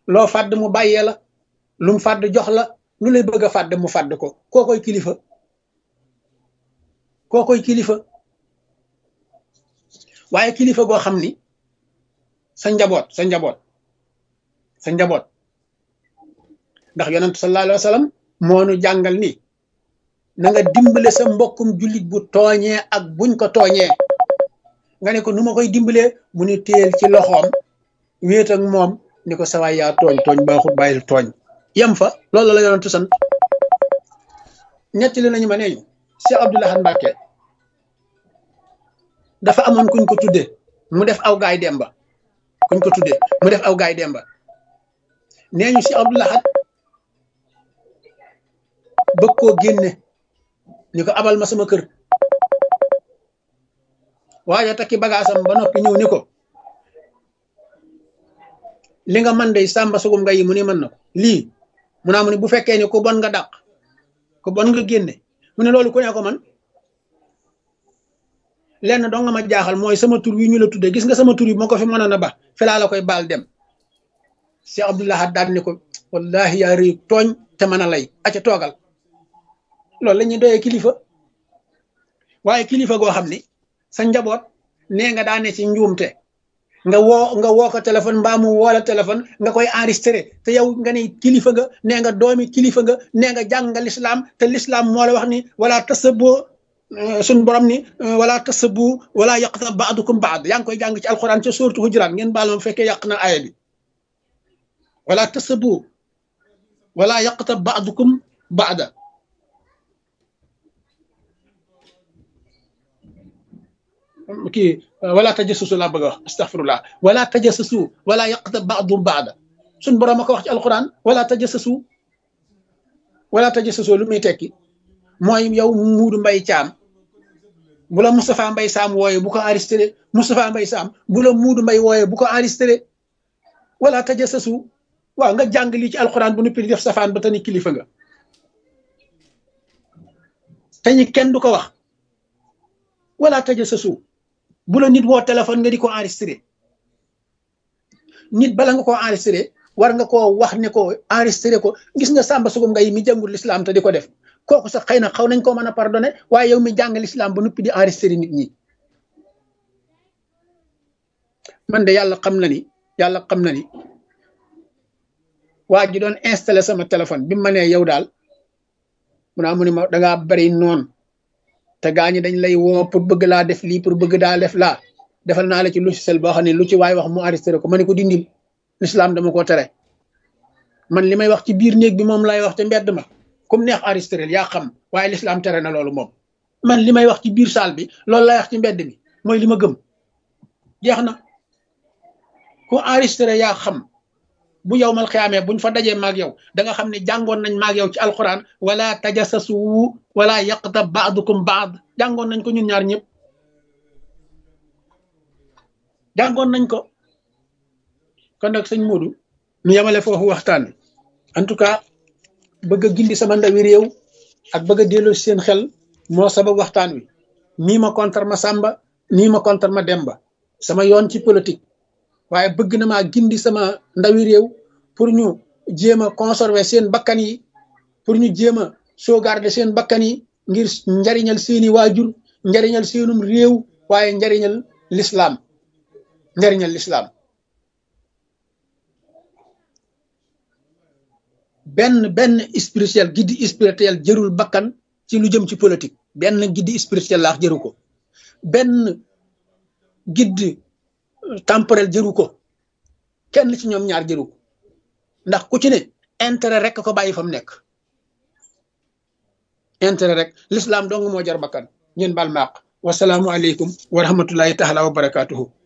loo fàdd mu bàyyee la lu mu fàdd jox la lu lay bëgg a fàdd mu fàdd ko koo koy kilifa koo koy kilifa waaye kilifa goo xam ni sa njaboot sa njaboot sa njaboot ndax yonent sallallahu alayhi wa sallam moo nu jàngal ni na nga dimbale sa mbokkum jullit bu tooñee ak buñ ko tooñee nga ne ko nu ma koy dimbalee mu ni téel ci loxoom wéet ak moom ni ko sawaay yaa tooñ tooñ baaxut bàyyil tooñ yem fa loolu la yonentu sant ñetti li nañu ma neeñu Cheikh Abdoul Ahad Mbacké dafa amoon kuñ ko tudde mu def aw gaay demba kuñ ko tudde mu def aw gaay demba nee ñu Cheikh Abdoul Ahad bëgg koo génne ni ko abal ma sama kër waaye takki bagaasam ba noppi ñëw ni ko li nga man day sàmba sugum nga yi mu ni mën na ko lii mu naa mu ni bu fekkee ni ku bon nga dàq ku bon nga génne mu ne loolu ku ne ko man lenn doo nga ma jaaxal mooy sama tur wi ñu la tudde gis nga sama tur yi moo ko fi mënoon a ba fi laa la koy baal dem Cheikh Abdoul Ahad daal ni ko wallahi yaa rëy tooñ te mën a lay aca toogal loolu la ñuy doyee kilifa waaye kilifa goo xam ni sa njaboot nee nga daane ci njuumte nga woo nga woo ko téléphone mbaa mu woo la téléphone nga koy enregistré te yow nga ne kilifa nga nee nga doomi kilifa nga nee nga jàng nga lislaam te lislaam moo la wax ni wala tasabo suñ borom ni wala tasabu wala yaqta baadukum baad yaa ngi koy jàng ci alxuraan ca suuratu hujuraat ngeen baal ma fekkee yàq na aaya bi wala tasabu wala yaqta baadukum baada kii wala tajassusu laa bëgg a wax astaghfirullah wala tajassusu wala yaqta baadum baada suñ borom a ko wax ci alquran wala tajassusu wala tajassusu lu muy tekki mooy yow muudu mbay caam bu la Moustapha Mbay Saam wooye bu ko enregistré Moustapha Mbay Saam bu la muudu mbay wooye bu ko enregistré wala tajassusu waaw nga jàng lii ci alquran bu nuppi di def safaan ba tani kilifa nga te ñi kenn du ko wax wala tajassusu bu la nit woo téléphone nga di ko enregistré nit bala nga koo enregistré war nga koo wax ne ko enregistré ko gis nga sàmba sugum nga yi mi jàngul lislaam te di ko def kooku sax xëy na xaw nañ koo mën a pardonné waaye yow mi jàng lislaam ba noppi di enregistré nit ñi man de yàlla xam na ni yàlla xam na ni waa ji doon installé sama téléphone bi ma nee yow daal mu naa mu ne ma dangaa bari noon te gaa ñi dañ lay woo pour bëgg laa def lii pour bëgg daa def laa defal naa la ci logiciel boo xam ne lu ci waay wax mu enregistré ko ma ne ko dindil l'islam dama ko tere man li may wax ci biir néeg bi moom lay wax te mbedd ma comme neex enregistré yaa xam waaye l'islam tere na loolu moom man li may wax ci biir salle bi loolu lay wax ci mbedd mi mooy li ma gëm jeex na ku enregistré yaa xam bu yow mal xiyaamee buñ fa dajee maag yow da nga xam ne jàngoon nañ maag yow ci alquran wala tajassasu wala yaqta baadukum baad jàngoon nañ ko ñun ñaar ñëpp jàngoon nañ ko kon nag sëñ Modou ñu yemale foofu waxtaan en tout cas bëgg a gindi sama ndawi réew ak bëgg a delloo seen xel moo sabab waxtaan wi nii ma contre ma Samba nii ma contre ma Demba sama yoon ci politique waaye bëgg na maa gindi sama ndawi réew pour ñu jéem a conserver seen bakkan yi pour ñu jéem a sauvegarder seen bakkan yi ngir njariñal seeni waajur njariñal seenum réew waaye njariñal l'islam njariñal l'islam benn benn spirituel giddi spirituel jërul bakkan ci lu jëm ci politique benn giddi spirituel laax jëru ko benn giddi temporel jëru ko kenn ci ñoom ñaar jëru ko ndax ku ci ne intérêt rek ko bàyyi fa mu nekk intérêt rek l'islam dong moo jar bakkan ngeen baal maaq wasalaamu aleykum wa rahmatullahi taala wa barakatuhu